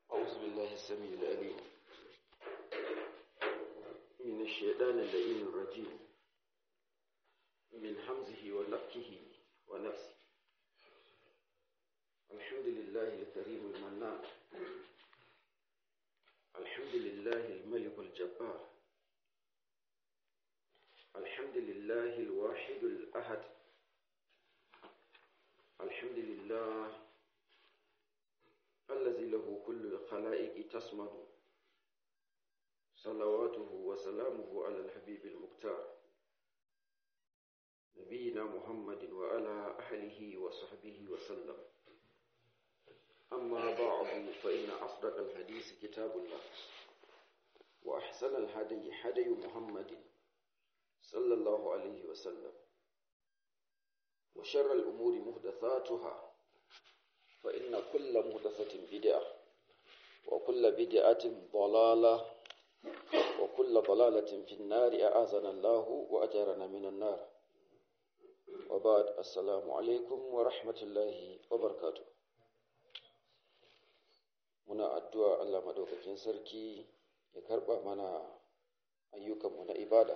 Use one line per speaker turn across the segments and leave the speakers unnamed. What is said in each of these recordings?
أعوذ بالله السميع العليم من الشيطان اللئيم الرجيم من حمزه ونفكه ونفسه الحمد لله الكريم المنان الحمد لله الملك الجبار الحمد لله الواحد الأحد الحمد لله الذي له كل الخلائق تصمد صلواته وسلامه على الحبيب المختار نبينا محمد وعلى أهله وصحبه وسلم أما بعد فإن أصدق الحديث كتاب الله وأحسن الهدي هدي محمد صلى الله عليه وسلم وشر الأمور محدثاتها فإن كل محدثة بدعة وكل بدعة ضلالة وكل ضلالة في النار أعاذنا الله وأجرنا من النار وبعد السلام عليكم ورحمة الله وبركاته muna addu'a Allah madaukakin sarki ya karɓa mana ayyukanmu na ibada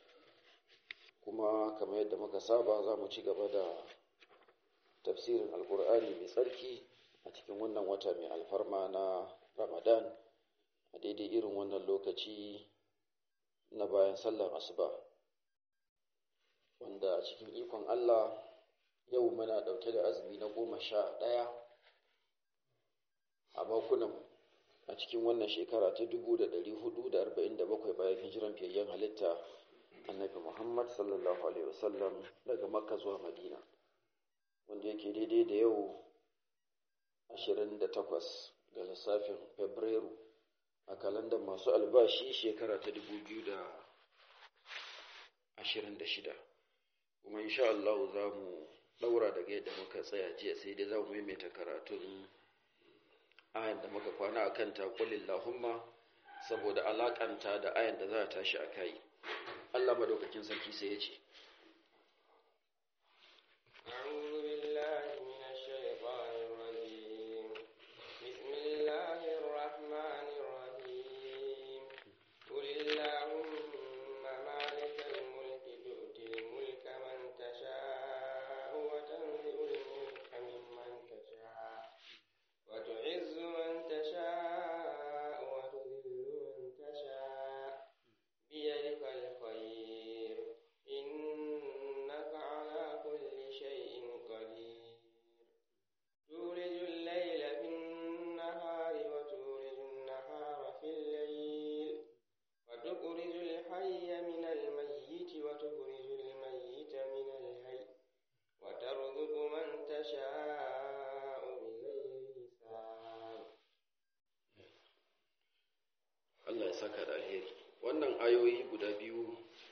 kuma kamar yadda muka saba za mu ci gaba da tafsirin alkur'ani mai tsarki a cikin wannan wata mai alfarma na ramadan a daidai irin wannan lokaci na bayan sallar asuba wanda a cikin ikon allah yau muna ɗauke da azumi na goma sha ɗaya a bakunan a cikin wannan shekara ta dubu da ɗari hudu da arba'in da bakwai bayan hijiran fiyayyen halitta annabi muhammad sallallahu alaihi wasallam daga makka zuwa madina wanda yake daidai da yau 28 ga lissafin fabrairu a kalandar masu albashi shekara ta 2026 kuma insha Allah za mu daura daga yadda muka tsaya jiya sai dai za mu maimaita karatun ayan da muka kwana a kanta kulillahumma saboda alakanta da ayan da za a tashi a kai Allah madaukakin sarki sai ya ce Allah ya saka da alheri wannan ayoyi guda biyu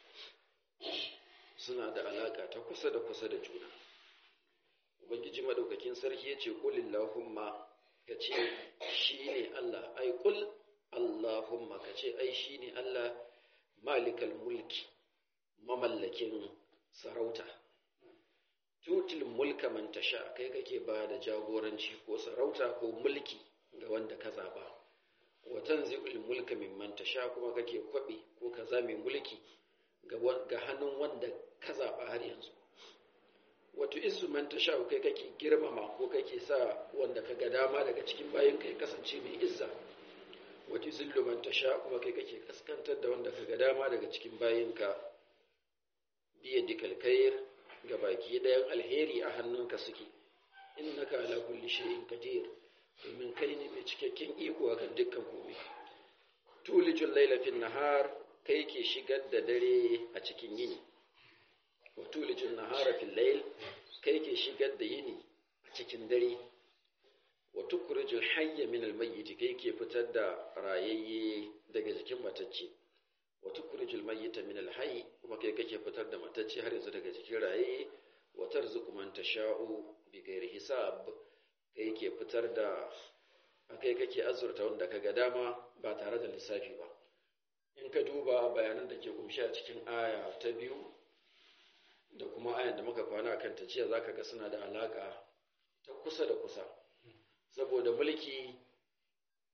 suna da alaka ta kusa da kusa da juna ubangiji madaukakin sarki yace qul illahumma kace shine Allah ai qul allahumma kace ai shine Allah malikal mulki mamallakin sarauta tutil mulka man tasha kai kake ba da jagoranci ko sarauta ko mulki ga wanda ka zaba wa tanzi'ul mulka mimman tasha kuma kake kwabe ko kaza mai mulki ga hannun wanda ka zaba har yanzu wato isu man tasha kai kake girmama ko kake sa wanda ka ga dama daga cikin bayan kai kasance mai izza wato zillu man tasha kuma kai kake kaskantar da wanda ka ga dama daga cikin bayan ka biya dikal khair ga baki dayan alheri a hannunka suke innaka ala kulli shay'in qadir domin kai ne mai cikakken iko a kan dukkan komai tulijin lailafin nahar kai ke shigar da dare a cikin yini wa tulijin nahara fil lail kai ke shigar da yini a cikin dare wa tukhrijul hayya min al mayyit kai ke fitar da rayayye daga jikin matacce wa tukhrijul mayyita min al hayy kuma kai kake fitar da matacce har yanzu daga jikin rayayye wa tarzuqu man tasha'u bi ghairi hisab kai ke fitar da kai kake azurta wanda kaga dama ba tare da lissafi ba in ka duba bayanan da ke kumshi a cikin aya ta biyu da kuma ayan da muka kwana kan ta jiya zaka ga suna da alaka ta kusa da kusa saboda mulki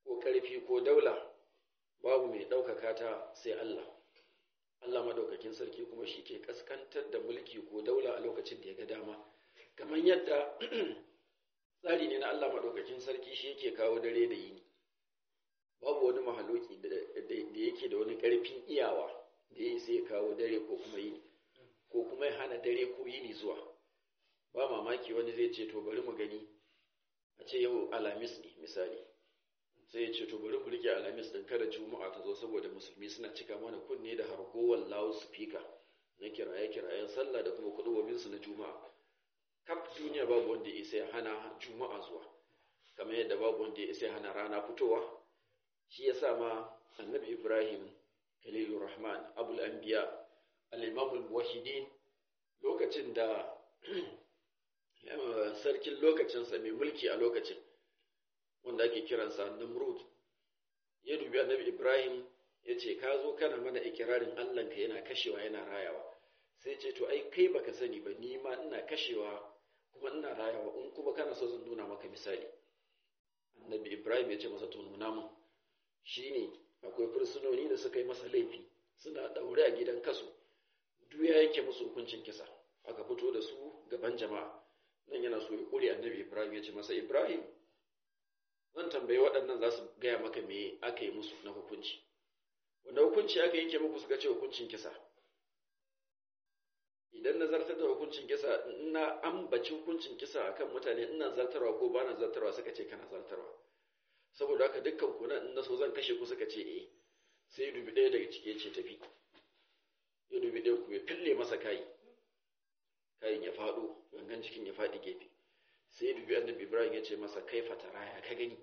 ko ƙarfi ko daula babu mai ɗaukaka ta sai Allah Allah madaukakin sarki kuma shi ke kaskantar da mulki ko daula a lokacin da ya ga dama kamar yadda tsari ne na Allah madaukakin sarki shi yake kawo dare da yini babu wani mahaloki da yake da wani ƙarfin iyawa da ya sai kawo dare ko kuma yini ko kuma ya hana dare ko yini zuwa ba mamaki wani zai ce to bari mu gani a ce yau alamis ne misali sai ya ce to bari mu rike alamis din kada juma'a ta zo saboda musulmi suna cika mana kunne da hargowar lawo speaker na kiraye kirayen sallah da kuma kudubobin su na juma'a kaf duniya babu wanda ya isa ya hana juma'a zuwa kamar yadda babu wanda ya isa ya hana rana fitowa shi yasa ma annabi ibrahim khalilur rahman abul anbiya al-imam al-muwahhidin lokacin da sarkin lokacinsa mai mulki a lokacin wanda ake kiransa Namrud ya dubi annabi Ibrahim ya ce ka zo kana mana ikirarin Allahnka yana kashewa yana rayawa sai ce to ai kai baka sani ba ni ma ina kashewa kuma ina rayawa in kuma kana so zan nuna maka misali annabi Ibrahim ya ce masa to nuna mun shine akwai fursunoni da suka yi masa laifi suna daure a gidan kasu duk ya yanke musu hukuncin kisa aka fito da su gaban jama'a nan yana so ya kure annabi Ibrahim ya ce masa Ibrahim zan tambayi waɗannan za su gaya maka me aka yi musu na hukunci wanda hukunci aka yanke muku suka ce hukuncin kisa idan na zartar da hukuncin kisa ina ambaci hukuncin kisa akan mutane ina zartarwa ko ba na zartarwa suka ce kana zartarwa saboda haka dukkan ku nan in na so zan kashe ku suka ce eh sai dubi ɗaya daga cike ce tafi ya dubi ɗaya ku ya fille masa kayi kayin ya faɗo gangan cikin ya faɗi gefe sai ya dubi annabi ibrahim ya ce masa kaifa taraya ka gani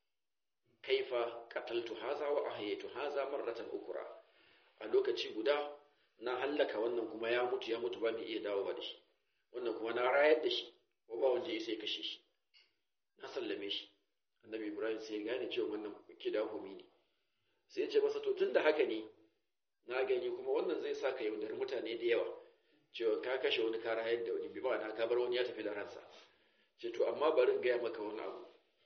kaifa qataltu haza wa ahyaytu haza marratan ukra a lokaci guda na hallaka wannan kuma ya mutu ya mutu ba mai iya dawowa da shi wannan kuma na rayar da shi ko ba wanda ya sai kashe shi na sallame shi annabi ibrahim sai ya gane cewa wannan kidahumi ne sai ya ce masa to tunda haka ne na gani kuma wannan zai sa ka yaudari mutane da yawa cewa ka kashe wani ka rayar da wani bi ba ka bar wani ya tafi da ransa ce to amma bari gaya maka wani abu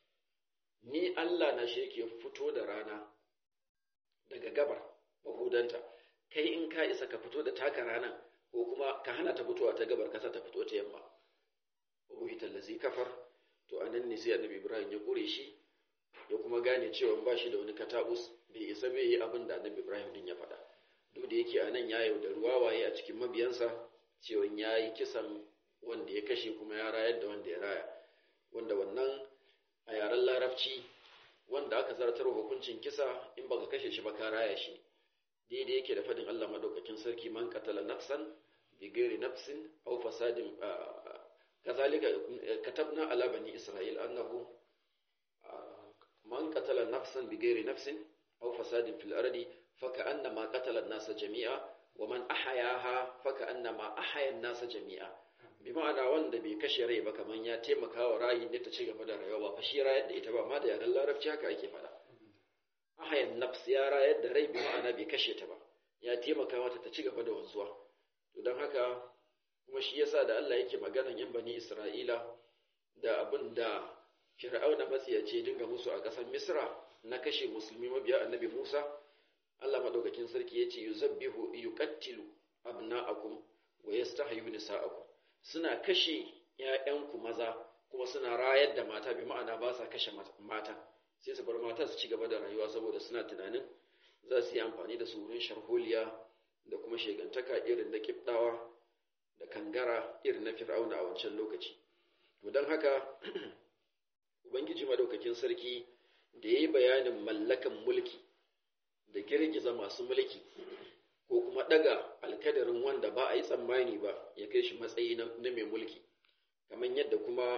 ni Allah na shi yake fito da rana daga gabar mahudanta kai in ka isa ka fito da taka ranan ko kuma ka hana ta fitowa ta gabar kasa ta fito ta yamma ubuhi tallazi kafar to anan ne sai annabi Ibrahim ya kure shi ya kuma gane cewa ba shi da wani katabus bai isa bai yi abin da annabi Ibrahim din ya faɗa duk da yake anan ya yaudari wawaye a cikin mabiyansa cewa ya yi kisan wanda ya kashe kuma ya rayar da wanda ya raya wanda wannan a yaren larabci wanda aka zartar hukuncin kisa in baka kashe shi ba ka raya shi daidai yake da fadin Allah madaukakin sarki man qatala nafsan bi ghairi nafsin aw fasadin kazalika katabna ala bani isra'il annahu man qatala nafsan bi ghairi nafsin aw fasadin fil ardi فكأنما قتل الناس جميعا ومن أحياها فكأنما أحيا الناس جميعا بمعنى wanda bai kashe rai ba kaman ya taimaka wa rayin da ta ci gaba da rayuwa ba fa shi rayar da ita ba amma da yaran larabci haka ake faɗa ahayan nafs ya rayar da rai bi ma'ana bai kashe ta ba ya taimaka mata ta ci gaba da wanzuwa to don haka kuma shi yasa da Allah yake maganan yan bani Isra'ila da abin da Fir'auna matsiyace dinga musu a ƙasar Misra na kashe musulmi mabiya annabi Musa Allah madaukakin sarki yace yuzabbihu yuqattilu abna'akum wa yastahyu nisa'akum suna kashe ƴaƴanku maza kuma suna rayar da mata bi ma'ana ba sa kashe mata sai su bar mata su ci gaba da rayuwa saboda suna tunanin za su yi amfani da su wurin sharholiya da kuma shegantaka irin na kibdawa da kangara irin na fir'auna a wancan lokaci to don haka ubangiji madaukakin sarki da ya yi bayanin mallakan mulki da girgiza masu mulki ko kuma daga alkadarin wanda ba a yi tsammani ba ya kai shi matsayi na mai mulki kamar yadda kuma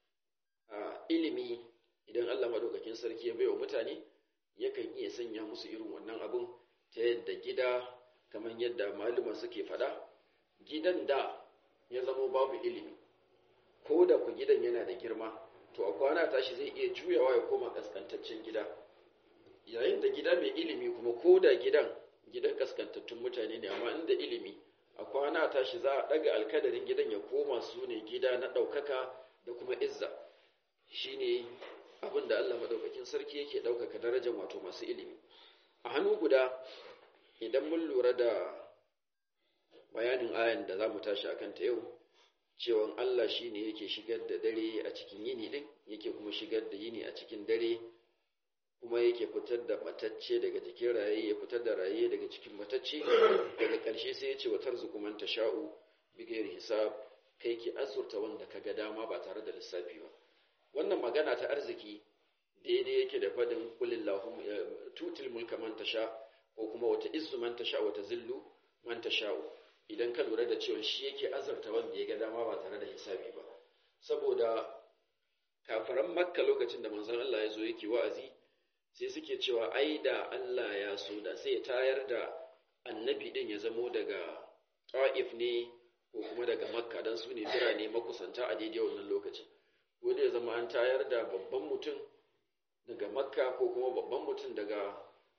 a ilimi idan Allah madaukakin sarki ya baiwa mutane yakan iya sanya musu irin wannan abun ta yadda gida kamar yadda maluma suke fada gidan da ya zamo babu ilimi ko da ku gidan yana da girma to a kwana tashi zai iya juyawa ya koma kaskantaccen gida yayin da gida mai ilimi kuma ko da gidan gidan kaskantattun mutane ne amma inda ilimi a kwana tashi za a daga alkadarin gidan ya koma su ne gida na ɗaukaka da kuma izza shine abin da Allah madaukakin sarki yake ɗaukaka darajar wato masu ilimi a hannu guda idan mun lura da bayanin ayan da za mu tashi a kanta yau cewan Allah shi ne yake shigar da dare a cikin yini ɗin yake kuma shigar da yini a cikin dare kuma yake fitar da matacce daga jikin raye ya fitar da raye daga cikin matacce daga ƙarshe sai ya ce wa tarzuku man tasha'u bigayar hisab kai ki azurta wanda ka ga dama ba tare da lissafi ba wannan magana ta arziki daidai yake da fadin kulillahum tutil mulka man tasha ko kuma wata izzu man tasha wata zillu man tasha'u idan ka lura da cewa shi yake azurta wanda ya ga dama ba tare da hisabi ba saboda kafaran makka lokacin da manzon Allah ya zo yake wa'azi sai suke cewa ai da Allah ya so da sai ya tayar da annabi din ya zamo daga ta'if ne ko kuma daga makka don su ne birane makusanta a daidai wannan lokacin ko da ya zama an tayar da babban mutum daga makka ko kuma babban mutum daga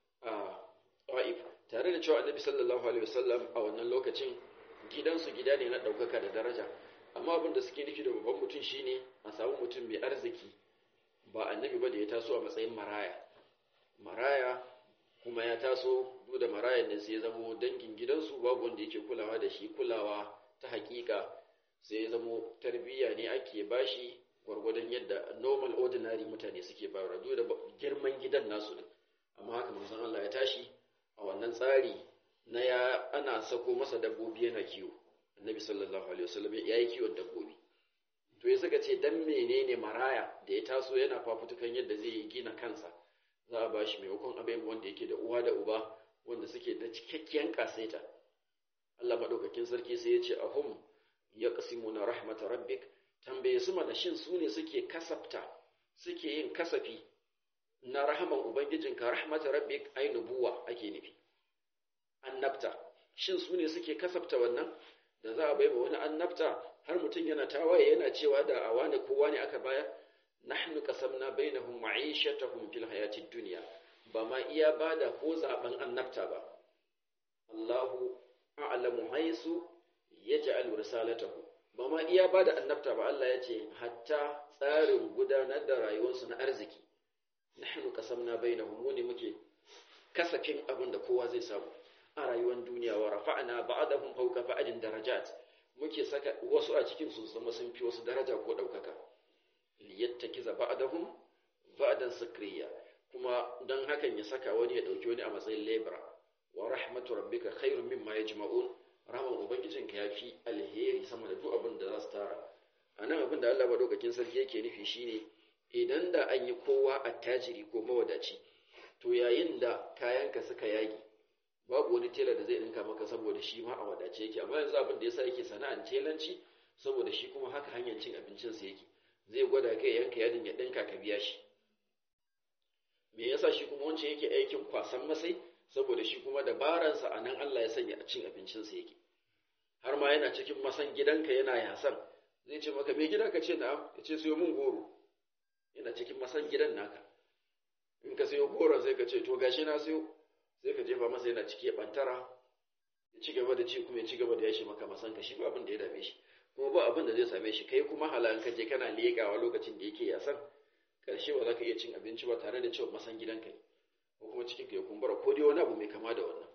ta'if tare da cewa annabi sallallahu alaihi wasallam a wannan lokacin gidansu gida ne na ɗaukaka da daraja amma abin da suke nufi da babban mutum shine a samu mutum mai arziki ba annabi ba da ya taso a matsayin maraya maraya kuma ya taso duk da marayan ne sai ya zamo dangin gidansu babu wanda yake kulawa da shi kulawa ta hakika sai ya zamo tarbiyya ne ake bashi gwargwadon yadda normal ordinary mutane suke bayarwa duk da girman gidan nasu din amma haka manzon Allah ya tashi a wannan tsari na ya ana sako masa dabbobi yana kiwo annabi sallallahu alaihi wasallam ya yi kiwon dabbobi to ya saka ce dan menene maraya da ya taso yana fafutukan yadda zai gina kansa za a bashi maimakon abin wanda yake da uwa da uba wanda suke da cikakkiyar kasaita Allah madaukakin sarki sai ya ce ahum yaqsimuna rahmatar rabbik tambaye su mana shin su ne suke kasafta suke yin kasafi na rahaman ubangijinka rahmatar rabbik ai nubuwa ake nufi annabta shin su ne suke kasafta wannan da za a bai wani annabta har mutum yana tawaye yana cewa da a wani kowa ne aka bayar nahnu qasamna bainahum ma'ishatahum fil hayatid dunya ba ma iya bada ko zaben annabta ba Allahu a'lamu haisu yaj'al risalatahu ba ma iya bada annabta ba Allah ya ce hatta tsarin gudanar da rayuwarsu na arziki nahnu qasamna bainahum mu ne muke kasafin abin da kowa zai samu a rayuwar duniya wa rafa'na ba'dahum fawqa ba'din darajat muke saka wasu a cikin su zama sun fi wasu daraja ko daukaka liyattakiza ba'dahum ba'dan sakriya kuma dan hakan ya saka wani ya dauki wani a matsayin lebra wa rahmatu rabbika khairun mimma yajma'un rahman ubangijinka yafi alheri sama da duk abin da za su tara anan abin da Allah madaukakin sarki yake nufi shine idan da an yi kowa attajiri ko mawadaci to yayin da kayanka suka yagi babu wani tela da zai dinka maka saboda shi ma a wadace yake amma yanzu abin da yasa yake sana'an telanci saboda shi kuma haka hanyar cin abincinsa yake zai gwada kai yanka yadin ya dinka ka biya shi me yasa shi kuma wancan yake aikin kwasan masai saboda shi kuma dabaransa a nan Allah ya sanya a cin abincinsa yake har ma yana cikin masan gidanka yana yasan zai ce maka me gida ka ce na'am ya ce sayo mun goro yana cikin masan gidan naka in ka sayo goron sai ka ce to gashi na sayo sai ka jefa masa yana ciki ya bantara ya ci gaba da ci kuma ya ci gaba da yashi maka masan ka shi ba abin da ya dame shi kuma ba abin da zai same shi kai kuma halan ka je kana leƙawa lokacin da yake yasan karshe ba za ka iya cin abinci ba tare da cewa masan gidanka ne ko kuma cikin ka ya kumbura ko dai wani abu mai kama da wannan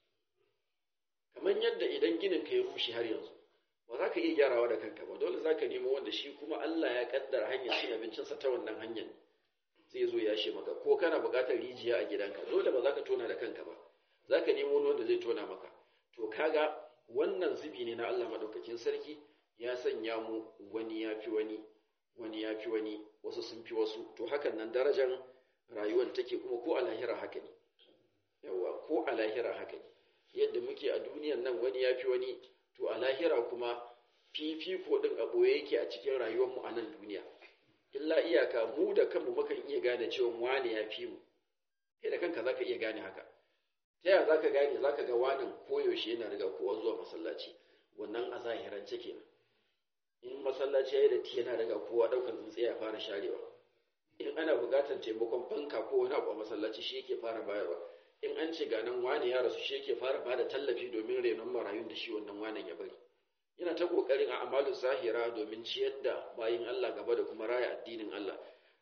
kamar yadda idan ginin ka ya rushe har yanzu ba za ka iya gyarawa da kanka ba dole za ka nemo wanda shi kuma Allah ya kaddara hanyar cin abincinsa ta wannan hanyar zai zo ya maka ko kana buƙatar rijiya a gidanka dole ba za ka tona da kanka ba za ka nemo wani wanda zai tona maka to kaga wannan zubi ne na Allah maɗaukakin sarki ya sanya mu wani ya fi wani wani ya fi wani wasu sun fi wasu to hakan nan darajar rayuwar take kuma ko a lahira haka ne yawa ko a lahira haka ne yadda muke a duniyan nan wani ya fi wani to a lahira kuma fifiko ɗin a ɓoye yake a cikin rayuwarmu a nan duniya illa iyaka mu da kanmu mukan iya gane cewa wane ya fi mu kai da kanka zaka iya gane haka ta yaya zaka gane zaka ga wanin koyaushe yana riga kowa zuwa masallaci wannan a zahirance kenan in masallaci yayi da ti yana riga kowa daukan tsintsiya ya fara sharewa in ana buƙatar taimakon fanka ko wani abu a masallaci shi yake fara bayarwa in an ce ganan wane ya rasu shi yake fara bada tallafi domin renon marayun da shi wannan wanan ya bari yana ta kokarin a amalin zahira domin ciyar da bayin Allah gaba da kuma raya addinin Allah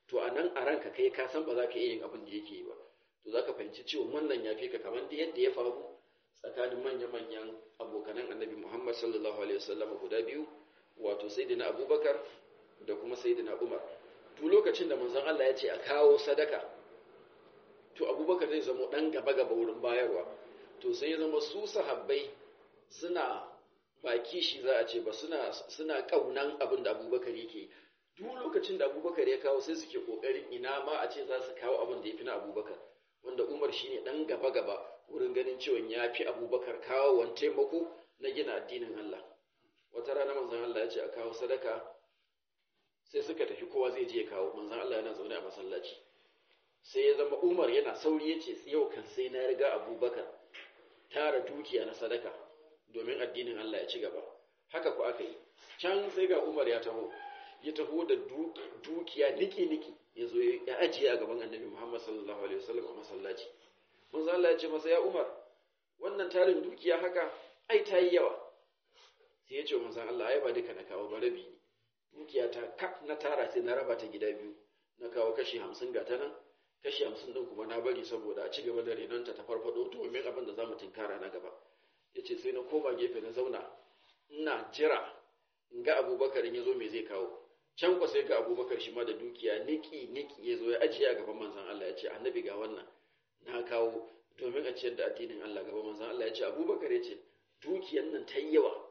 to a nan a ranka kai ka san ba za ka iya yin abin da yake yi ba to za ka fahimci cewa wannan ya fi ka kamar da yadda ya faru tsakanin manya-manyan abokanan annabi muhammad sallallahu alaihi wasallam guda biyu wato sayyidina abubakar da kuma sayyidina umar duk lokacin da manzon Allah ya ce a kawo sadaka to abubakar zai zama dan gaba-gaba wurin bayarwa to sai ya zama su sahabbai suna ba kishi za a ce ba suna suna kaunan abin da abubakar yake duk lokacin da abubakar ya kawo sai suke kokarin ina ma a ce za su kawo abin da ya fi na abubakar wanda umar shine dan gaba-gaba wurin ganin cewa ya fi abubakar kawo wani taimako na gina addinin Allah wata rana manzon Allah ya ce a kawo sadaka sai suka tafi kowa zai je kawo manzon Allah yana zaune a masallaci sai ya zama umar yana sauri ya ce yau kan sai na riga abubakar tara dukiya na sadaka domin addinin Allah ya ci gaba haka ku aka yi can sai ga umar ya taho ya taho da dukiya niki-niki ya zo ya ajiye a gaban annabi Muhammad sallallahu alaihi wasallam a masallaci manzo Allah ya ce masa ya Umar wannan tarin dukiya haka ai ta yi yawa sai ya ce manzo Allah ai ba duka na kawo ba rabi ne dukiya ta kaf na tara sai na raba ta gida biyu na kawo kashi hamsin ga ta nan kashi hamsin din kuma na bari saboda a ci gaba da renonta ta farfado domin abin da za mu tinkara na gaba ya ce sai na koma gefe na zauna ina jira in ga abubakar ya zo me zai kawo can kwa sai ga abubakar shi ma da dukiya niki niki ya zo ya ajiye a gaban manzan Allah ya ce annabi ga wannan na kawo domin a ciyar da addinin Allah gaban manzan Allah ya ce abubakar ya ce dukiyan nan ta yi yawa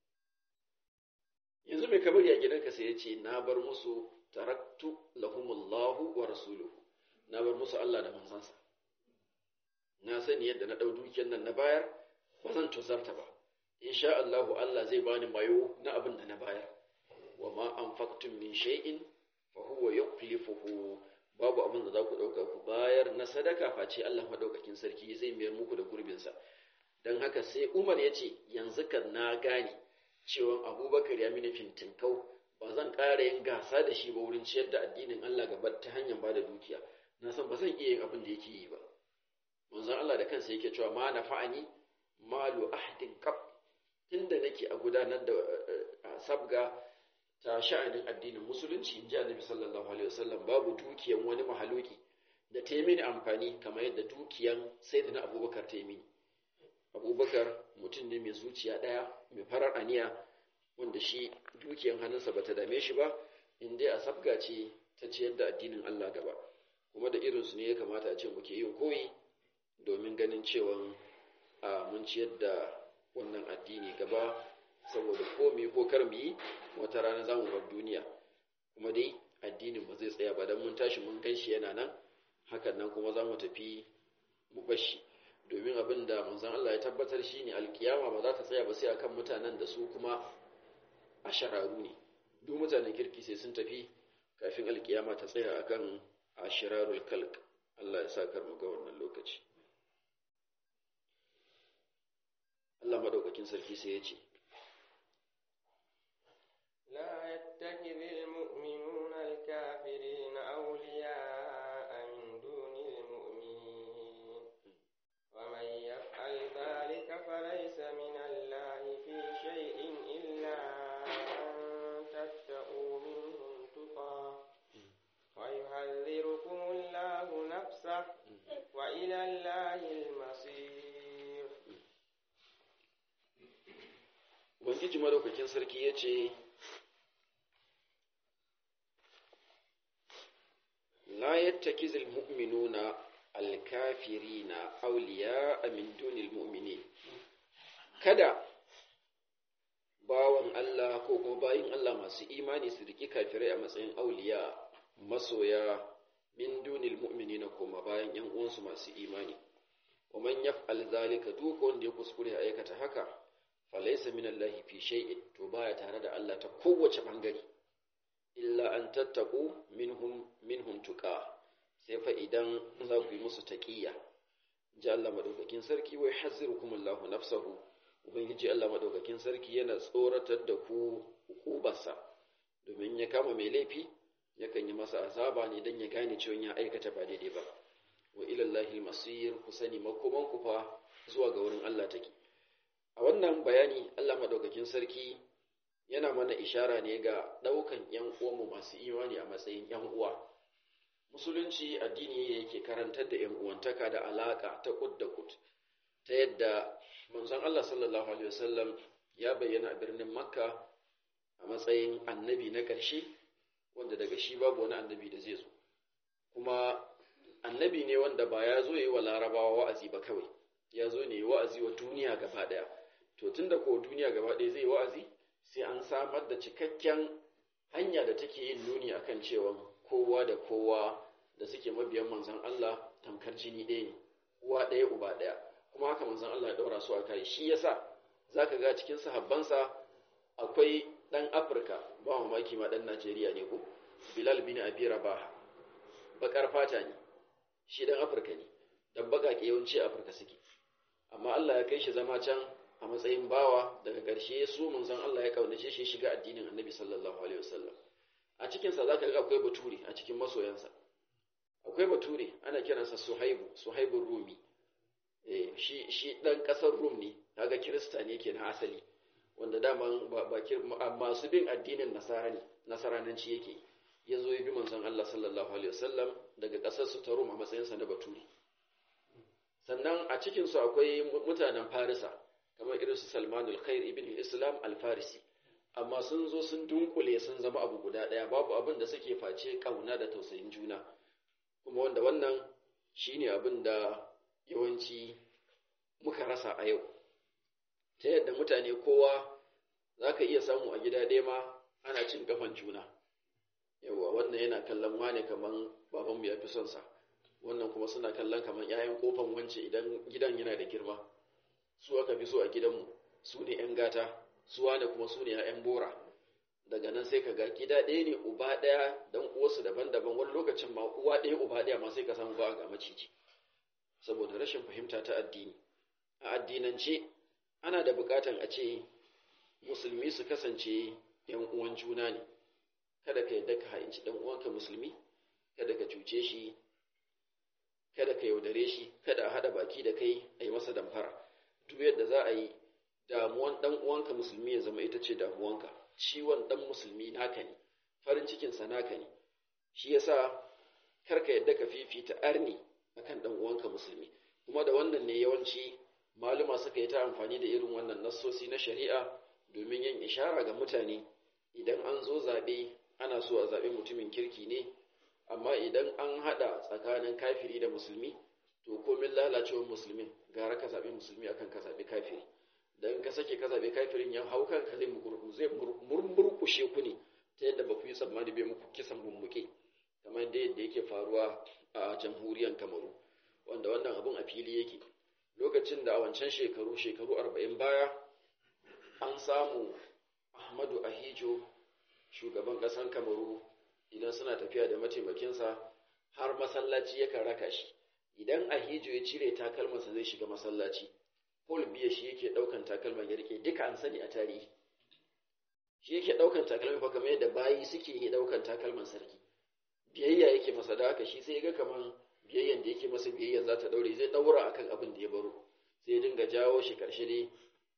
yanzu mai kamar ya gidanka sai ya ce na bar musu taraktu lahumullahu wa rasuluhu na bar musu Allah da manzansa na sani yadda na ɗau dukiyan nan na bayar ba zan tuzarta ba insha Allahu Allah zai bani mayo na abin da na bayar wa ma anfaqtum min shay'in fa huwa yukhlifuhu babu abin da za ku dauka ku bayar na sadaka face Allah madaukakin sarki zai mayar muku da gurbin sa dan haka sai Umar ya ce yanzu kan na gane cewa Abubakar ya mini fintinkau ba zan ƙara yin gasa da shi ba wurin ciyar da addinin Allah gaba ta hanyar bada dukiya na san ba zan iya yin abin da yake yi ba manzon Allah da kansa yake cewa ma nafa'ani malu ahdin qab tunda nake a gudanar da sabga ta sha'anin addinin musulunci in ji annabi sallallahu alaihi wasallam babu dukiyan wani mahaluki da ta yi mini amfani kamar yadda dukiyan sayyidina abubakar ta yi mini abubakar mutum ne mai zuciya ɗaya mai farar aniya wanda shi dukiyan hannunsa bata dame shi ba in dai a sabga ce ta ciyar da addinin Allah gaba kuma da irinsu ne ya kamata a ce muke yin koyi domin ganin cewa a mun ciyar da wannan addini gaba saboda ko mu yi ko kar mu yi wata rana za mu bar duniya kuma dai addinin ba zai tsaya ba don mun tashi mun gan shi yana nan hakan nan kuma za mu tafi mu bashi domin abin da manzon Allah ya tabbatar shi ne alkiyama ba za ta tsaya ba sai akan mutanen da su kuma a shararu ne duk mutanen kirki sai sun tafi kafin alkiyama ta tsaya akan ashirarul kalk Allah ya sa kar mu ga wannan lokaci Allah madaukakin sarki sai ya ce
لا يتخذ المؤمنون الكافرين أولياء من دون المؤمنين ومن يفعل ذلك فليس من الله في شيء إلا أن تتقوا منهم تقى ويحذركم الله نفسه وإلى الله المصير
Ubangiji madaukakin sarki ya ce, La yattakizil mu'minuna alkafirina auliya min dunil mu'mini Kada bawan Allah ko kuma bayin Allah masu imani su riki kafirai a matsayin auliya masoya min dunil mu'minina koma bayan ‘yan uwansu masu imani. Wa man yaf'al zalika duk wanda ya kuskure aikata haka falaisa min Allah fi shay'in to baya tare da Allah ta kowace bangare illa an tattaku minhum minhum tuqa sai fa idan za ku yi musu taqiyya ji Allah madaukakin sarki wai hazzirukum Allah nafsahu ubangiji Allah madaukakin sarki yana tsoratar da ku hukubarsa domin ya kama mai laifi yakan yi masa azaba ne dan ya gane cewa ya aikata ba daidai ba wa ila Allahil masir ku sani makoman ku fa zuwa ga wurin Allah take a wannan bayani Allah madaukakin sarki yana mana ishara ne ga ɗaukan ‘yan uwanmu masu imani a matsayin ‘yan uwa musulunci addini ne yake karantar da 'yan uwantaka da alaka ta kud da kud ta yadda manzon Allah sallallahu alaihi wasallam ya bayyana a birnin makka a matsayin annabi na ƙarshe wanda daga shi babu wani annabi da zai zo kuma annabi ne wanda ba ya zo yi wa larabawa wa'azi ba kawai ya zo ne wa'azi wa duniya gaba ɗaya to tunda ko duniya gaba ɗaya zai wa'azi sai an samar da cikakken hanya da take yin nuni akan cewa kowa da kowa da suke mabiyan manzon Allah tamkar jini ɗaya ne uwa ɗaya uba ɗaya kuma haka manzon Allah ya ɗaura su a kai shi yasa zaka ga cikin sahabbansa akwai ɗan Afirka ba mamaki ma ɗan Najeriya ne ko Bilal bin Abi Rabah bakar fata ne shi ɗan Afirka ne dan baƙaƙe yawanci Afirka suke amma Allah ya kai shi zama can a matsayin bawa daga ƙarshe su manzon Allah ya kaunace shi shiga addinin Annabi sallallahu alaihi wasallam a cikin sa zaka ga akwai bature a cikin masoyansa akwai bature ana kiransa Suhaibu Suhaibur Rumi eh shi shi dan kasar Rum ne kaga Kirista ne kenan asali wanda daman ba, ba masu bin addinin Nasara ne Nasarananci yake ya zo ya bi manzon Allah sallallahu alaihi wasallam daga kasar su ta Rum a matsayinsa na bature sannan a cikin su akwai mutanen Farisa kamar irin su Salmanul Khair ibn Islam al-Farisi amma sun zo sun dunkule sun zama abu guda ɗaya babu abin da suke face kauna da tausayin juna kuma wanda wannan shine abin da yawanci muka rasa a yau ta yadda mutane kowa za ka iya samu a gida ɗaya ma ana cin kafan juna yawa wannan yana kallon wane kaman babanmu ya fi son sa wannan kuma suna kallon kaman 'ya'yan kofan wance idan gidan yana da girma su aka fi so a gidanmu su ne 'yan gata su wane kuma su ne 'ya'yan bora daga nan sai ka ga gida ɗaya ne uba ɗaya don uwarsu daban-daban wani lokacin ma uwa ɗaya uba ɗaya ma sai ka samu ba ga maciji saboda rashin fahimta ta addini a addinance ana da buƙatan a ce musulmi su kasance ‘yan uwan juna ne kada ka yadda ka ha'inci ɗan uwanka musulmi kada ka cuce shi kada ka yaudare shi kada a haɗa baki da kai a yi masa damfara duk yadda za a yi damuwan ɗan uwanka musulmi ya zama ita ce damuwanka ciwon ɗan musulmi naka ne farin cikinsa naka ne shi yasa karka yadda ka fifita arni akan ɗan uwanka musulmi kuma da wannan ne yawanci maluma suka yi ta amfani da irin wannan nassosi na shari'a domin yin ishara ga mutane idan an zo zaɓe ana so a zaɓi mutumin kirki ne amma idan an haɗa tsakanin kafiri da musulmi to komin lalacewar musulmin gara ka zaɓi musulmi akan ka zaɓi kafiri dan ka sake ka zaɓi kafirin ya hau kanka zai zai murmurkushe ku ne ta yadda ba ku yi tsammani bai muku kisan mummuke kamar da yadda yake faruwa a jamhuriyar kamaru wanda wannan abun a fili yake lokacin da a wancan shekaru shekaru arba'in baya an samu ahmadu ahijo shugaban ƙasar kamaru idan suna tafiya da mataimakinsa har masallaci yakan raka shi idan ahijo ya cire takalmansa zai shiga masallaci Paul biya shi yake ɗaukan takalman ya rike duka an sani a tarihi shi yake ɗaukan takalman fa kamar yadda bayi suke yi ɗaukan takalman sarki biyayya yake masa da haka shi sai ya ga kaman biyayyan da yake masa biyayyan za ta ɗaure zai ɗaura akan abin da ya baro sai ya dinga jawo shi ƙarshe dai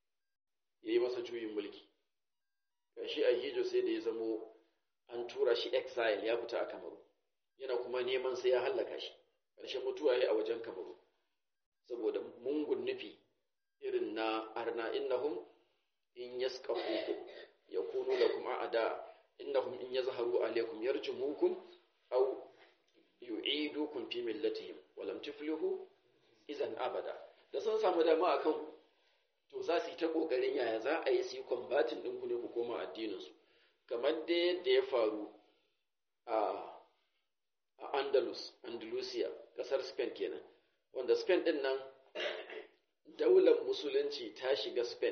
ya yi masa juyin mulki ƙarshe a hijo sai da ya zamo an tura shi exile ya fita a kamaru yana kuma neman sai ya hallaka shi ƙarshen mutuwa ya a wajen kamaru saboda mungun nufi irin na arna innahum in yaskafukum yakunu lakum a'da innahum in yazharu alaykum yarjumukum aw yu'idukum fi millatihim wa lam tuflihu idan abada da sun samu dama akan ku to za su yi ta kokarin yaya za a yi su yi combating ɗinku ne ku koma addinin su kamar da yadda ya faru a a Andalus Andalusia kasar Spain kenan wanda Spain din nan daular musulunci ta shiga Spain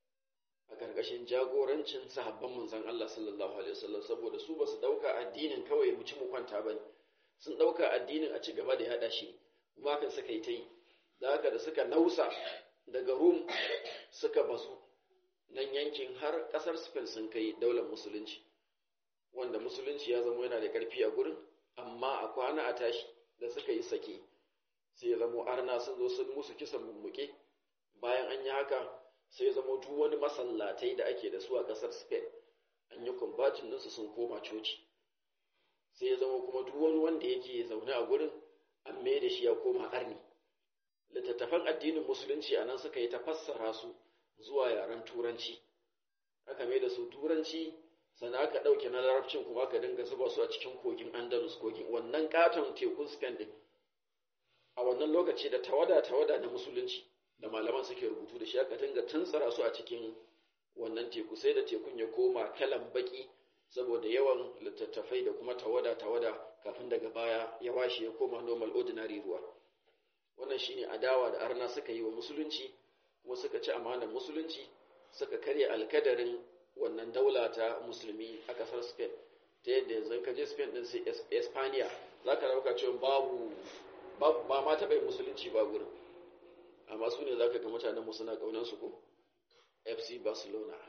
a ƙarƙashin jagorancin sahabban manzon Allah sallallahu alaihi wasallam saboda su basu dauka addinin kawai mu ci mu kwanta bane sun dauka addinin a ci gaba da yada shi kuma kan suka yi ta yi da haka da suka nausa daga Rum suka basu nan yankin har ƙasar Spain sun kai daular musulunci wanda musulunci ya zama yana da ƙarfi a gurin amma a kwana a tashi da suka yi sake sai ya zamo arna sun zo sun musu kisan mummuke bayan an yi haka sai zama duk wani masallatai da ake da su a ƙasar spain an yi kumbatin ɗinsu sun koma coci sai ya zama kuma duk wani wanda yake zaune a gurin an mai da shi ya koma arni littattafan addinin musulunci a nan suka yi ta fassara su zuwa yaren turanci aka mai da su turanci sannan aka ɗauke na larabcin kuma aka dinga zuba su a cikin kogin andalus kogin wannan katon tekun spain din a wannan lokaci da tawada tawada na musulunci da malaman suke rubutu da shi aka dinga tuntsara su a cikin wannan teku sai da tekun ya koma kalan baki saboda yawan littattafai da kuma tawada tawada kafin daga baya ya washe ya koma normal ordinary ruwa wannan shine adawa da arna suka yi wa musulunci kuma suka ci amanar musulunci suka karya alkadarin wannan daula ta musulmi a kasar spain ta yadda yanzu ka je spain din sai espania za ka dauka cewa babu ba ma taɓa yin musulunci ba gurin amma su ne za ka ga mutanen mu suna ƙaunar su ko fc barcelona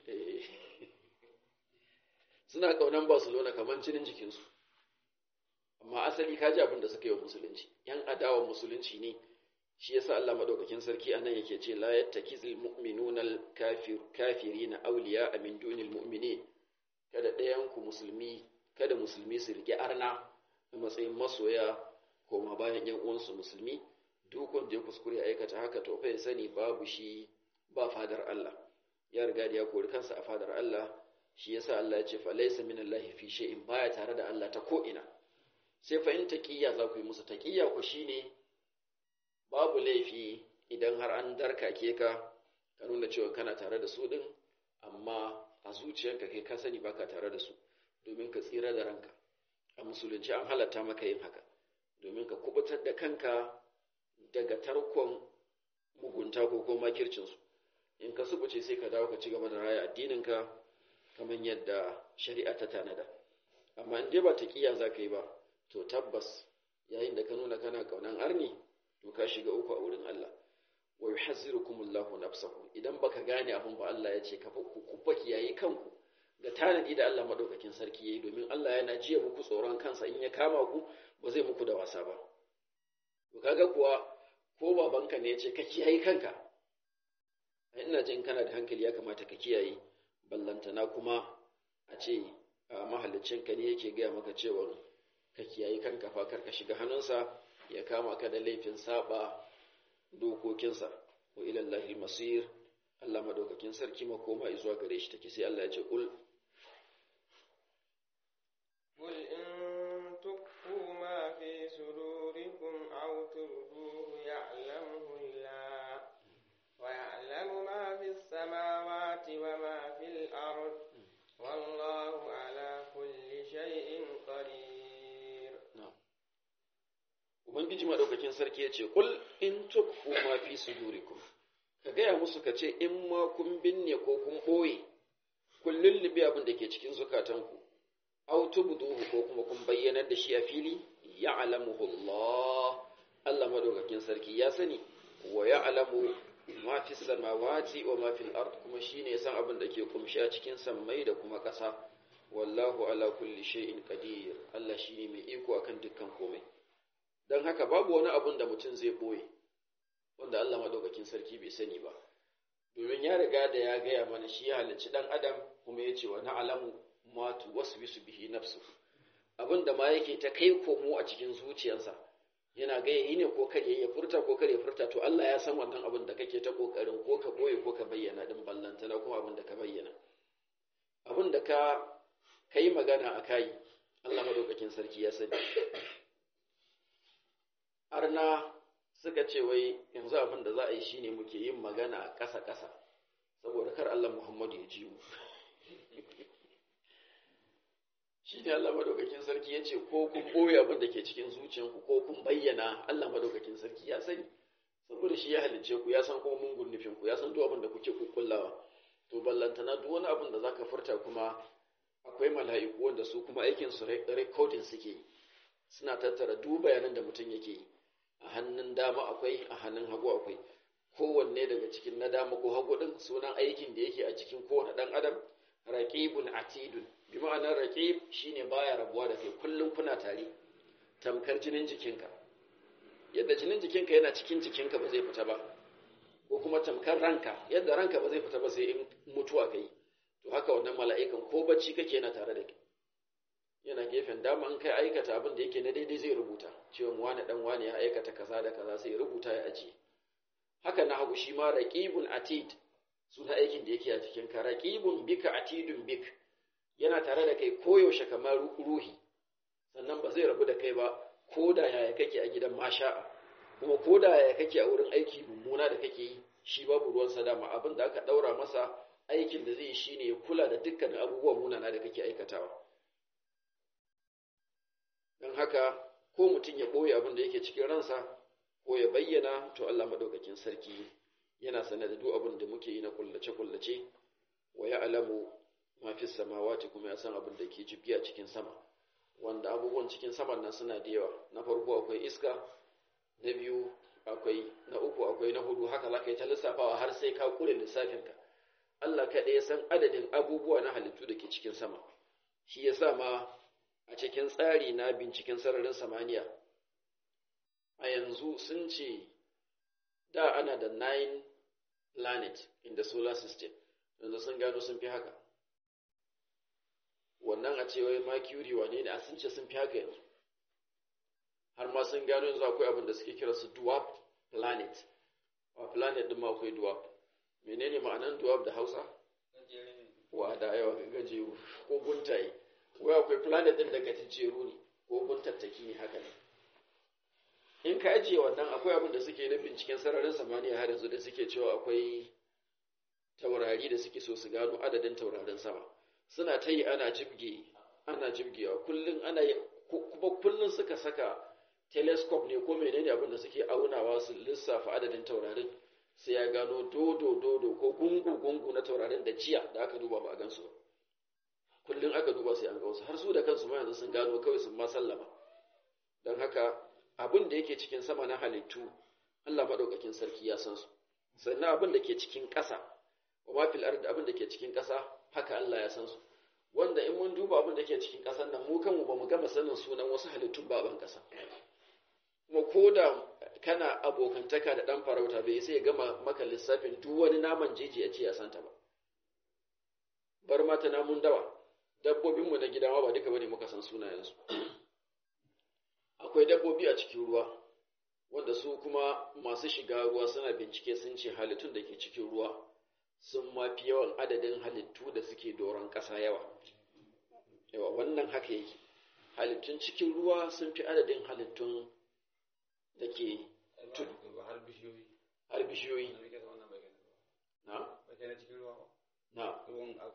suna ƙaunar barcelona kamar jinin jikinsu amma asali ka ji abin da suka yi wa musulunci yan adawa musulunci ne shi yasa Allah madaukakin sarki anan yake ce la yattakizul mu'minuna al-kafir kafirina awliya min dunil mu'minin kada ɗayan ku musulmi kada musulmi su rike arna a matsayin masoya koma bayan yan uwansu musulmi duk wanda ya kuskure aikata haka to fa ya sani babu shi ba fadar Allah ya riga da ya kori kansa a fadar Allah shi yasa Allah ya ce fa laysa minallahi fi shay'in baya tare da Allah ta ko ina sai fa in taqiyya za ku yi musu taqiyya ku shine babu laifi idan har an darkake ka ka nuna cewa kana tare da su din amma a zuciyarka kai ka sani baka tare da su domin ka tsira da ranka a musulunci an halatta maka yin haka domin ka kubutar da kanka daga tarkon mugunta ko kuma makircinsu in ka subuce sai ka dawo ka ci gaba da raya addininka kamar yadda shari'a ta tanada amma in dai ba taqiya za ka yi ba to tabbas yayin da ka nuna kana kaunan arni to ka shiga uku a wurin Allah wa yuhazzirukumullahu nafsahu idan baka gane abin ba Allah ya ce ka ku baki yayi kanku ga tanadi da Allah madaukakin sarki yayi domin Allah yana jiya muku tsoron kansa in ya kama ku ba zai muku da wasa ba to kaga kuwa ko babanka ne ya ce ka kiyaye kanka ina jin kana da hankali ya kamata ka kiyaye ballantana kuma a ce mahallicinka ne yake gaya maka cewa ka kiyaye kanka fa kar ka shiga hannunsa ya kama ka da laifin saba dokokinsa wa ilallahi masir Allah madaukakin sarki makoma zuwa gare shi take sai Allah ya ce kul
قل إن تخفوا ما في صدوركم أو تبدوه يعلمه الله ويعلم ما في السماوات وما في الأرض والله على كل شيء قدير
na'am ubangiji madaukakin sarki ya ce kul in tukfu ma fi sudurikum ka gaya musu ka ce in ma kun binne ko kun ɓoye kun lullube abin da ke cikin zukatanku aw tubduhu ko kuma kun bayyanar da shi a fili ya'lamuhu Allah Allah madaukakin sarki ya sani wa ya'lamu ma fi samawati wa ma fil ard kuma shine ya san abin da ke kumshi a cikin sammai da kuma ƙasa wallahu ala kulli shay'in qadir Allah shine mai iko akan dukkan komai dan haka babu wani abun da mutum zai boye wanda Allah madaukakin sarki bai sani ba domin ya riga da ya gaya mana shi ya halicci dan adam kuma ya ce wa na'lamu ma tuwaswisu bihi nafsu abin da ma yake ta kai komo a cikin zuciyarsa yana ga yi ne ko kar ya furta ko kar ya furta to Allah ya san wannan abin da kake ta kokarin ko ka boye ko ka bayyana din ballantana kuma abin da ka bayyana abin da ka kai magana a kai Allah madaukakin sarki ya sani arna suka ce wai yanzu abin da za a yi shine muke yin magana a ƙasa-ƙasa saboda kar Allah Muhammadu ya ji mu shi ne Allah madaukakin sarki ya ce ko kun ɓoye abin da ke cikin zuciyanku ko kun bayyana Allah madaukakin sarki ya sani saboda shi ya halicce ku ya san kuma mungun nufin ku ya san duk abin da kuke kukkullawa to ballantana duk wani abin da zaka furta kuma akwai mala'iku wanda su kuma aikin su recording suke yi suna tattara duk bayanan da mutum yake yi a hannun dama akwai a hannun hagu akwai kowanne daga cikin na dama ko hagu din sunan aikin da yake a cikin kowane dan adam raqibun atidun bi ma'anar raqib shine baya rabuwa da kai kullum kuna tare tamkar jinin jikinka yadda jinin jikinka yana cikin jikinka ba zai fita ba ko kuma tamkar ranka yadda ranka ba zai fita ba sai in mutuwa kai to haka wannan mala'ikan ko bacci kake yana tare da kai yana gefen dama in kai aikata abin da yake na daidai zai rubuta cewa wani dan wani ya aikata kaza da kaza sai rubuta ya ajiye haka na hagu shi ma raqibun atid suna aikin da yake a cikin ka raqibun bika atidun bik yana tare da kai koyaushe kamar ruhi sannan ba zai rabu da kai ba ko da yaya kake a gidan masha'a kuma ko da yaya kake a wurin aiki mummuna da kake yi shi babu ruwan sadama abin da aka daura masa aikin da zai yi shine ya kula da dukkan abubuwan munana da kake aikatawa don haka ko mutum ya ɓoye abin da yake cikin ransa ko ya bayyana to Allah madaukakin sarki yana sane da duk abin da muke yi na kullace-kullace wa ya alamu mafi samawati kuma ya san abin da ke jibgi a cikin sama wanda abubuwan cikin saman nan suna da yawa na farko akwai iska na biyu akwai na uku akwai na hudu haka za ka yi ta lissafawa har sai ka kure lissafinka Allah kaɗai ya san adadin abubuwa na halittu da ke cikin sama shi ya sa ma a cikin tsari na binciken sararin samaniya a yanzu sun ce da ana da nine planet in the solar system yanzu sun gano sun fi haka wannan a cewa mercury wane ne a sun ce sun fi haka yanzu har ma sun gano yanzu akwai abin da suke kira su dwarf planet a planet din ma akwai dwarf menene ma'anan dwarf da hausa wa da yawa gajeru ko guntaye wai akwai planet din daga gajeru ne ko guntattaki ne haka ne in ka ajiye wannan akwai abin da suke na binciken sararin samaniya har yanzu da suke cewa akwai taurari da suke so su gano adadin taurarin sama suna ta yi ana jibge ana jibgewa kullum ana kuma kullum suka saka telescope ne ko menene abin da suke aunawa su lissafa adadin taurarin sai ya gano dodo dodo ko gungu gungu na taurarin da jiya da aka duba ba a gansu kullum aka duba sai an ga wasu har su da kansu ma yanzu sun gano kawai sun ma sallama don haka abin da yake cikin sama na halittu Allah maɗaukakin sarki ya san su sannan abin da ke cikin ƙasa wa ma fil ardi abin da ke cikin ƙasa haka Allah ya san su wanda in mun duba abin da ke cikin ƙasar nan mu kanmu ba mu gama sanin sunan wasu halittun ba ban ƙasa kuma ko da kana abokantaka da ɗan farauta bai sai ya gama maka lissafin duk wani naman jeji a ce ya santa ba bar mata namun dawa dabbobinmu na gida ma ba duka bane muka san sunayensu akwai dabbobi a cikin ruwa wanda su kuma masu shiga ruwa suna bincike sun ce halittun da ke cikin ruwa sun mafi yawan adadin halittu da suke doron ƙasa yawa yawa wannan haka yake halittun cikin ruwa sun fi adadin halittun da ke tudu har bishiyoyi na na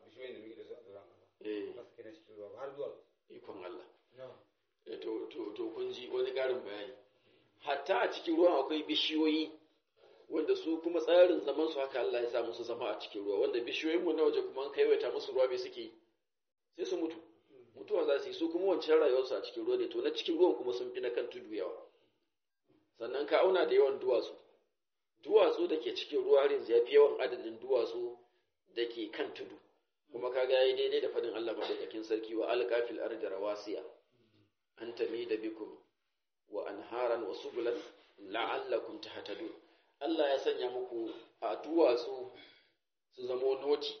ikon Allah to to to kun ji wani ƙarin bayani hatta a cikin ruwan akwai bishiyoyi wanda su kuma tsarin zaman su haka Allah ya sa musu zama a cikin ruwa wanda bishiyoyin mu na waje kuma an kaiwaita musu ruwa bai suke sai su mutu mutuwa za su yi su kuma wancan rayuwarsu a cikin ruwa ne to na cikin ruwan kuma sun fi na kan tudu yawa sannan ka auna da yawan duwatsu duwatsu da ke cikin ruwa har yanzu ya fi yawan adadin duwatsu da ke kan tudu kuma kaga yayi daidai da fadin Allah madaukakin sarki wa alqafil ardi rawasiya an tamida bikum wa anharan wa subulan la'allakum tahtadun Allah ya sanya muku a duwatsu su zamo noti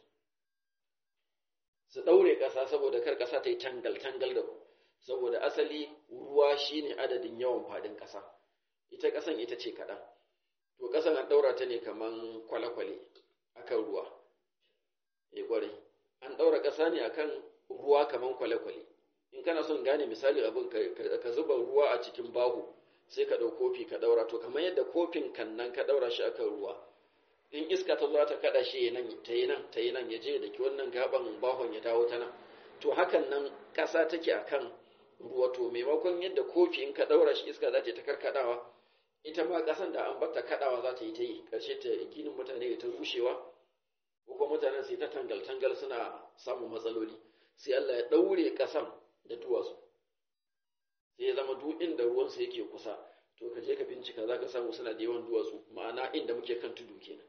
su daure ƙasa saboda kar ƙasa ta yi tangal tangal da ku saboda asali ruwa shine adadin yawan fadin ƙasa ita ƙasan ita ce kaɗan to ƙasan an ɗaura ta ne kaman kwale-kwale akan ruwa eh ƙwarai an ɗaura ƙasa ne akan ruwa kaman kwale-kwale in kana son gane misali abin ka zuba ruwa a cikin baho sai ka ɗau kofi ka ɗaura to kamar yadda kofin kan nan ka ɗaura shi akan ruwa in iska ta zo ta kaɗa shi nan ta yi nan ta yi nan ya je da ki wannan gaban bahon ya dawo ta nan to hakan nan ƙasa take akan ruwa to maimakon yadda kofi in ka ɗaura shi iska za ta ta karkaɗawa ita ma ƙasan da an bata kaɗawa za ta yi ta yi ƙarshe ta ginin mutane ta rushewa ko kuma mutanen sai ta tangal-tangal suna samun matsaloli sai Allah ya ɗaure ƙasan da duwatsu sai ya zama duk inda ruwansa yake kusa to ka je ka bincika za ka samu suna da yawan duwatsu ma'ana inda muke kan tudu kenan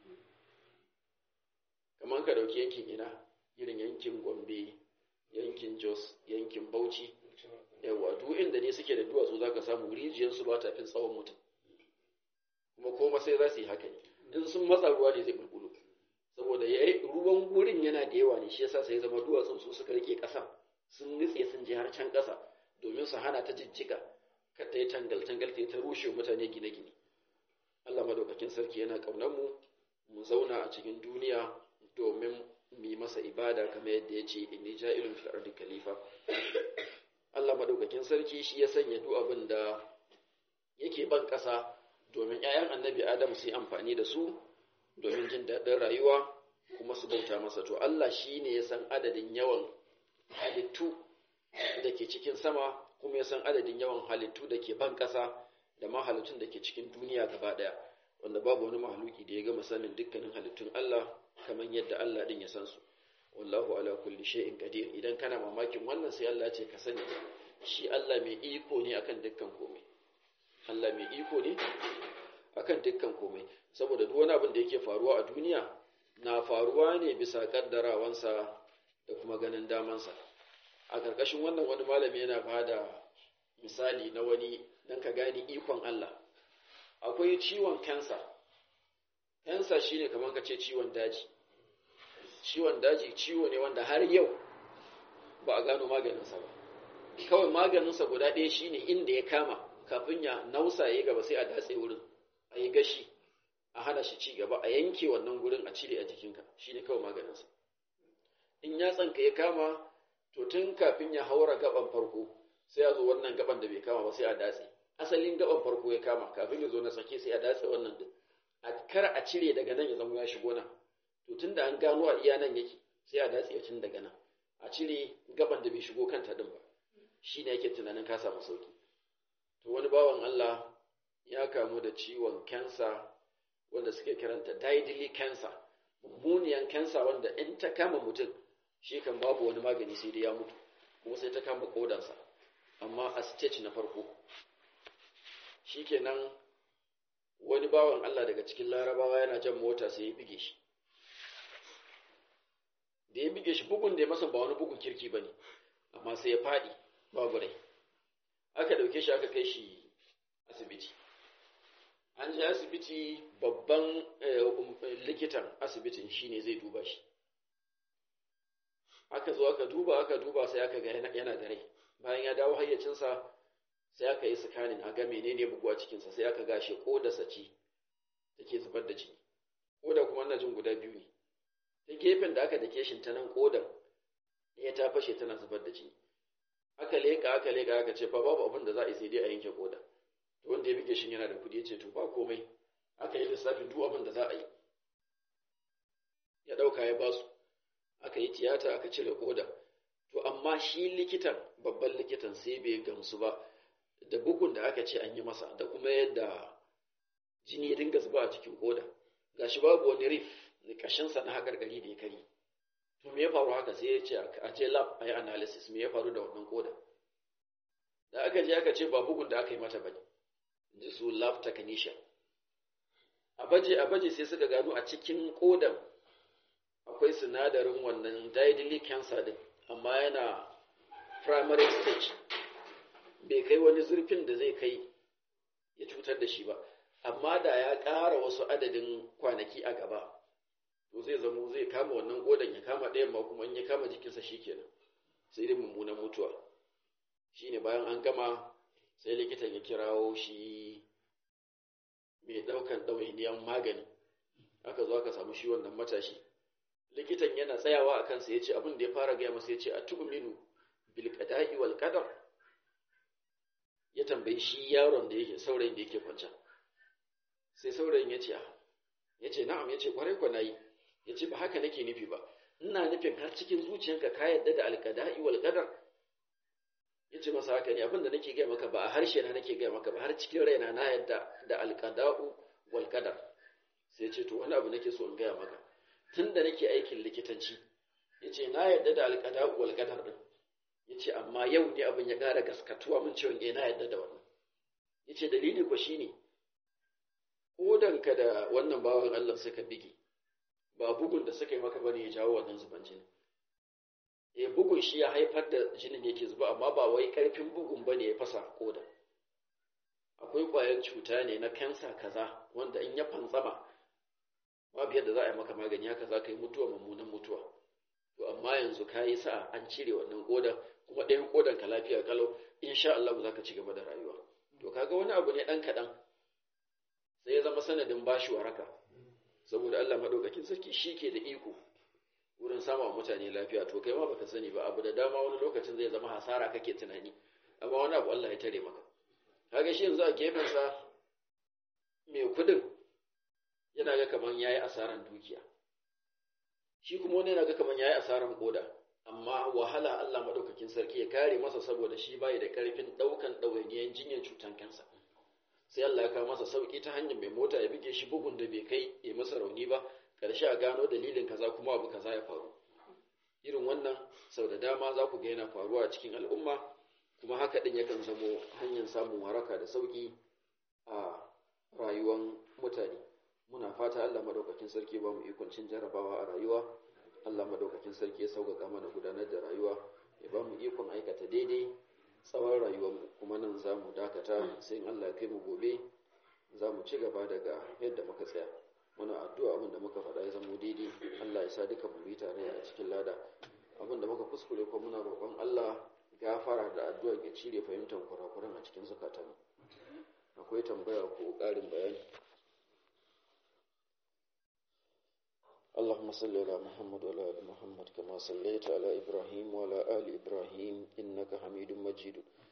kamar ka ɗauki yankin ina irin yankin gombe yankin jos yankin bauchi yawa duk inda ne suke da duwatsu za ka samu rijiyarsu ba ta fin tsawon mutum kuma koma sai za su yi haka ne in sun matsa ruwa ne zai bulbulu saboda ruwan wurin yana da yawa ne shi yasa sai zama duwatsun su suka rike ƙasa sun nutse sun je har can ƙasa domin su hana ta jijjiga kar ta yi tangal-tangal ta yi ta rushe mutane gine-gine Allah madaukakin sarki yana ƙaunar mu mu zauna a cikin duniya domin mu yi masa ibada kamar yadda ya ce inni ja'ilun fil ardi khalifa Allah madaukakin sarki shi ya sanya duk abin da yake ban ƙasa domin ‘ya'yan annabi Adam su yi amfani da su domin jin daɗin rayuwa kuma su bauta masa to Allah shi ne ya san adadin yawan halittu da ke cikin sama kuma ya san adadin yawan halittu da ke ban ƙasa da ma halittun da ke cikin duniya gaba ɗaya wanda babu wani mahaluki da ya gama sanin dukkanin halittun Allah kamar yadda Allah ɗin ya san su wallahu ala kulli shay'in qadir idan kana mamakin wannan sai Allah ce ka sani shi Allah mai iko ne akan dukkan komai Allah mai iko ne akan dukkan komai saboda duk wani abin da yake faruwa a duniya na faruwa ne bisa kaddarawansa da kuma ganin damansa a ƙarƙashin wannan wani malami yana bada misali na wani dan ka gani ikon Allah akwai ciwon kansa kansa shine kamar ka ce ciwon daji ciwon daji ciwo ne wanda har yau ba a gano maganinsa ba kawai maganinsa guda ɗaya shine inda ya kama kafin ya nausa ya gaba sai a datse wurin a yi gashi a hana shi ci gaba a yanke wannan gurin a cire a jikinka shine kawai maganinsa in ya tsanka ya kama to tun kafin ya haura gaban farko sai ya zo wannan gaban da bai kama ba sai a datse asalin gaban farko ya kama kafin ya zo na tsake sai a datse wannan din a kar a cire daga nan ya zama ya shigo nan to tun da an gano a iya nan yake sai a datse tun daga nan a cire gaban da bai shigo kanta din ba shi ne yake tunanin ka samu sauki to wani bawan Allah ya kamu da ciwon kansa wanda suke kiranta deadly cancer mummuniyan kansa wanda in ta kama mutum shi kan babu wani magani sai dai ya mutu kuma sai ta kama kodansa amma a stage na farko shikenan wani bawan Allah daga cikin larabawa yana jan mota sai ya bige shi da ya bige shi bugun da ya masa ba wani bugun kirki ba ne amma sai ya faɗi babu rai aka ɗauke shi aka kai shi asibiti an je asibiti babban likitan asibitin shine zai duba shi aka zo aka duba aka duba sai aka ga yana da rai bayan ya dawo hayyacinsa sai aka yi sikanin a ga menene bugu a cikinsa sai aka gashe kodarsa ce take zubar da jini koda kuma na jin guda biyu ne ta gefen da aka dake shi ta nan kodar ya ta fashe tana zubar da jini aka leka aka leka aka ce fa babu abin da za a yi sai dai a yanke koda to wanda ya bige shi yana da kudi ya ce to ba komai aka yi lissafin duk abin da za a yi ya dauka ya basu aka yi tiyata aka cire koda to amma shi likitan babban likitan sai bai gamsu ba da bugun da aka ce an yi masa da kuma yadda jini ya dinga zuba a cikin koda gashi babu wani rif kashinsa na haƙarƙari da ya kari to me ya faru haka sai ya ce a je lab a yi analysis me ya faru da wannan koda da aka je aka ce ba bugun da aka yi mata bane ji su lab technician a baje a baje sai suka gano a cikin kodan akwai sinadarin wannan deadly cancer din amma yana primary stage bai kai wani zurfin da zai kai ya cutar da shi ba amma da ya ƙara wasu adadin kwanaki a gaba to zai zamo zai kama wannan kodan ya kama ɗayan ma kuma in ya kama jikinsa shikenan sai dai mummunan mutuwa shine bayan an gama sai likitan ya kirawo shi mai ɗaukan ɗawainiyan magani aka zo aka samu shi wannan matashi likitan yana tsayawa a kansa ya ce abin da ya fara gaya masa ya ce a tu'minu bil qada'i wal qadar ya tambayi shi yaron da yake saurayin da yake kwance sai saurayin ya ce ya ce na'am ya ce kwarai kwa nayi ya ce ba haka nake nufi ba ina nufin har cikin zuciyanka ka yadda da alkada'i wal qadar ya ce masa haka ne abin da nake gaya maka ba a harshe na nake gaya maka ba har cikin raina na yadda da alkada'u wal qadar sai ya ce to wani abu nake so in gaya maka tun da nake aikin likitanci ya ce na yadda da alkada'u wal qadar din ya ce amma yau ne abin ya ƙara gaskatuwa mun cewa eh na yadda da wannan ya ce dalili ko shine kodanka da wannan bawan Allah suka bige ba bugun da suka yi maka bane ya jawo wannan zuban jini eh bugun shi ya haifar da jinin yake zuba amma ba wai karfin bugun bane ya fasa koda akwai ƙwayan cuta ne na kansa kaza wanda in ya fantsama babu yadda za a yi maka magani haka za ka yi mutuwa mummunan mutuwa to amma yanzu ka yi sa'a an cire wannan kodan kuma ɗayan kodan ka lafiya kalau insha Allah za ka ci gaba da rayuwa to kaga wani abu ne ɗan kaɗan sai ya zama sanadin bashi waraka saboda Allah madaukakin sarki shi ke da iko wurin sama mutane lafiya to kai ma baka sani ba abu da dama wani lokacin zai zama hasara kake tunani amma wani abu Allah ya tare maka kaga shi yanzu a gefensa mai kudin yana ga kaman yayi asaran dukiya shi kuma wani yana ga kaman yayi asaran koda amma wahala Allah madaukakin sarki ya kare masa saboda shi bai da karfin daukan ɗawainiyan jinyar cutan kansa sai Allah ya kawo masa sauki ta hanyar mai mota ya bige shi bugun da bai kai ya masa rauni ba karshe a gano dalilin kaza kuma abu kaza ya faru irin wannan sau da dama za ku ga yana faruwa a cikin al'umma kuma haka din yakan zamo hanyar samun waraka da sauki a rayuwar mutane muna fata Allah madaukakin sarki ba mu ikon cin jarabawa a rayuwa Allah madaukakin sarki ya sauƙaƙa mana gudanar da rayuwa ya ba mu ikon aikata daidai tsawon rayuwarmu kuma nan za mu dakata sai in Allah ya kai mu gobe za mu ci gaba daga yadda muka tsaya muna addu'a abin da muka faɗa ya zama daidai Allah ya sa duka mu yi tare a cikin lada abin da muka kuskure ko muna roƙon Allah gafara da addu'a ya cire fahimtar kurakuran a cikin zukatanmu akwai tambaya ko ƙarin bayani اللهم صل على محمد وعلى ال محمد كما صليت على ابراهيم وعلى ال ابراهيم انك حميد مجيد